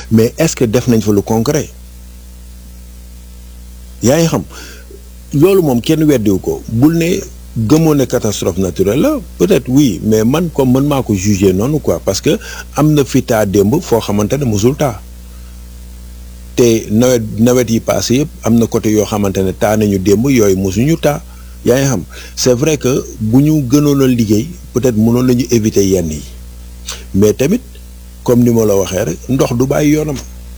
mais est-ce que def nañ fa lu concret yaa ngi xam loolu moom kenn weddiwu ko bul ne gëmoo ne catastrophe naturelle la peut-être oui mais man comme man maa ko juger noonu quoi parce que am na fi taa démb foo xamante ne musul taa te nawet nawet yi passé yëpp am na côté yoo xamante ne taa nañu démb yooyu musuñu taa yaa ngi xam c'est vrai que bu ñu gënoon a liggéey peut-être mënoon nañu éviter yenn yi mais tamit comme ni ma la waxee rek ndox du bàyyi yoonam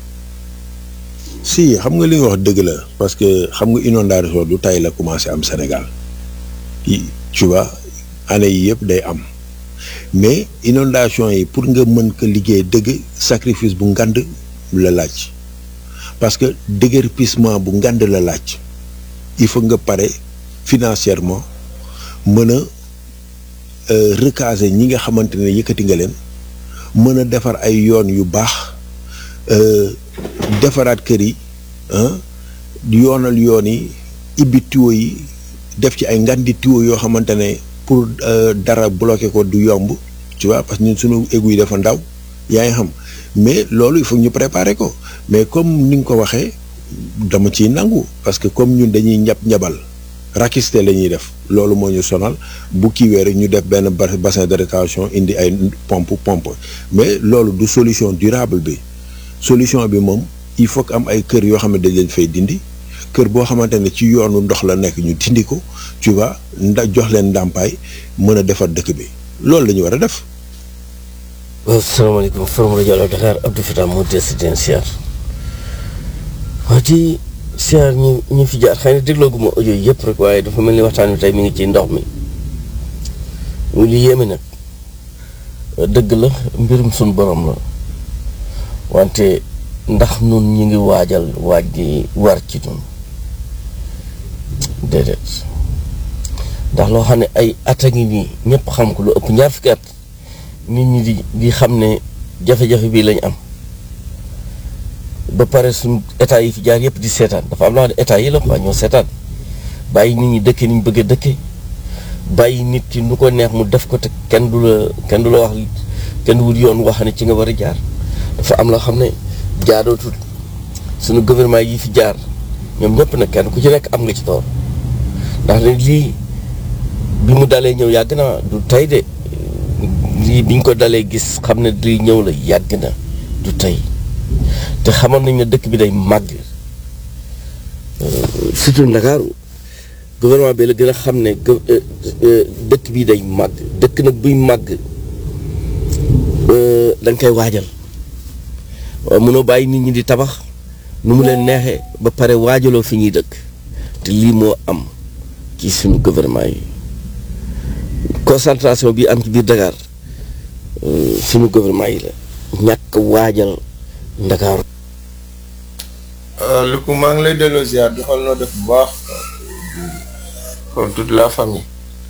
si xam nga li nga wax dëgg la parce que xam nga inondation du tay la commencé am Sénégal yi tu vois année yi yëpp day am mais inondation yi pour nga mën ko liggéey dëgg sacrifice bu ngand la laaj parce que déguerpissement bu ngand la laaj il faut nga pare financièrement mën a recaser ñi nga xamante ne yëkkati nga leen mën a defar ay yoon yu baax defaraat kër yi yoonal yoon yi ibbi tuyau yi def ci ay ngandi tuyau yoo xamante ne pour dara bloquer ko du yomb tu vois parce que ñun suñu égout yi dafa ndaw yaa ngi xam mais loolu il faut ñu préparer ko mais comme ni nga ko waxee dama ciy nangu parce que comme ñun dañuy ñab ñabal rakiste la ñuy def loolu moo ñu sonal bu kiiwee rek ñu def benn bassin de rétention indi ay pompe pompe mais loolu du solution durable bi solution bi moom il faut que am ay kër yoo xam ne dañ leen fay dindi kër boo xamante ne ci yoonu ndox la nekk ñu dindi ko tu vois nda jox leen ndàmpaay mën a defar dëkk bi loolu la ñu war a def. waaw salaamaaleykum forum rajo Allo Dakar Abdou Fatah moo des di leen siyaar waa ci siyaar ñi ñi fi jaar xëy na déglooguma audio yi yëpp rek waaye dafa mel ni waxtaan wi tey mi ngi ci ndox mi mu li yéeme nag dëgg la mbirum suñ borom la wante ndax nun ñi ngi waajal waaj gi war ci nun déedéet ndax loo xam ne ay at a ngi nii ñëpp xam ko lu ëpp ñaar fukki at nit ñi di di xam ne jafe-jafe bii lañ am ba pare suñ état yi fi jaar yëpp di seetaan dafa am loo xam ne état yi la quoi ñoo seetaan bàyyi nit ñi dëkke ni ñu bëgg a dëkke bàyyi nit ki nu ko neex mu def ko te kenn du la kenn du la wax kenn du wut yoon wax ne ci nga war a jaar dafa am loo xam ne jaadootul suñu gouvernement yi fi jaar ñoom ñëpp nag kenn ku ci nekk am nga ci toor ndax ne lii bi mu dalee ñëw yàgg na du tey de lii biñ ko dalee gis xam ne lii ñëw la yàgg na du tey te xamoon nañ ne dëkk bi day màgg surtout Ndakaaru gouvernement bi la gën a xam ne dëkk bi day màgg dëkk nag buy màgg da nga koy waajal waaw mënoo bàyyi nit ñi di tabax nu mu leen neexee ba pare waajaloo fi ñuy dëkk te lii moo am ci suñu gouvernement yi concentration bi am ci biir Dakar suñu gouvernement yi la ñàkk waajal Ndakaaru lu ko maa ngi lay delloo ziar di xool noo def bu baax comme toute la famille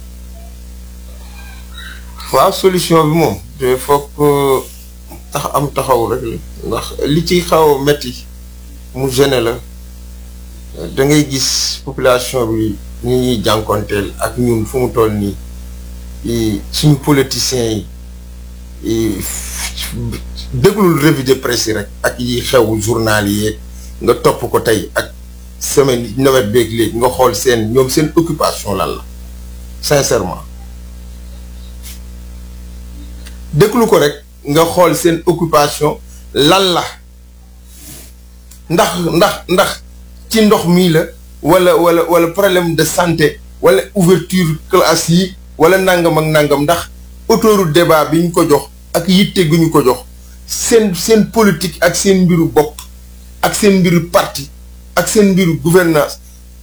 waaw solution bi moom te foog tax am taxaw rek la ndax li ci xaw a metti mu gêné la da ngay gis population bi ñi ñuy jànkonteel ak ñun fu mu toll nii suñu politiciens yi déglul revue de presse yi rek ak yi xew journal yi nga topp ko tey ak semaine nawet beeg léegi nga xool seen ñoom seen occupation lan la sincèrement déglu ko rek nga xool seen occupation lan la ndax ndax ndax ci ndox mii la wala wala wala problème de santé wala ouverture classe yi wala nangam ak nangam ndax autoroute débat bi ñu ko jox ak yitte gu ñu ko jox seen seen politique ak seen mbiru bopp ak seen mbiru parti ak seen mbiru gouvernance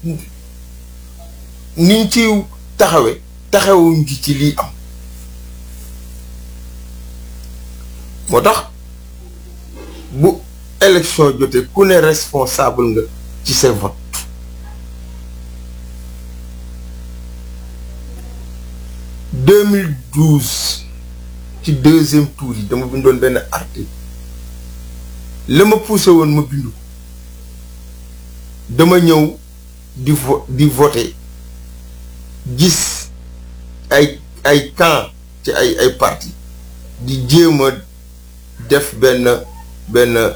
niñ ci taxawe taxawuñ ci ci lii am moo tax bu élection jotee ku ne responsable nga ci sa vote deux mille douze ci deuxième tour yi dama bindoon benn article la ma poussé woon ma bindu dama ñëw di vo di voter gis ay ay camp ci ay ay parti di jéem a def benn benn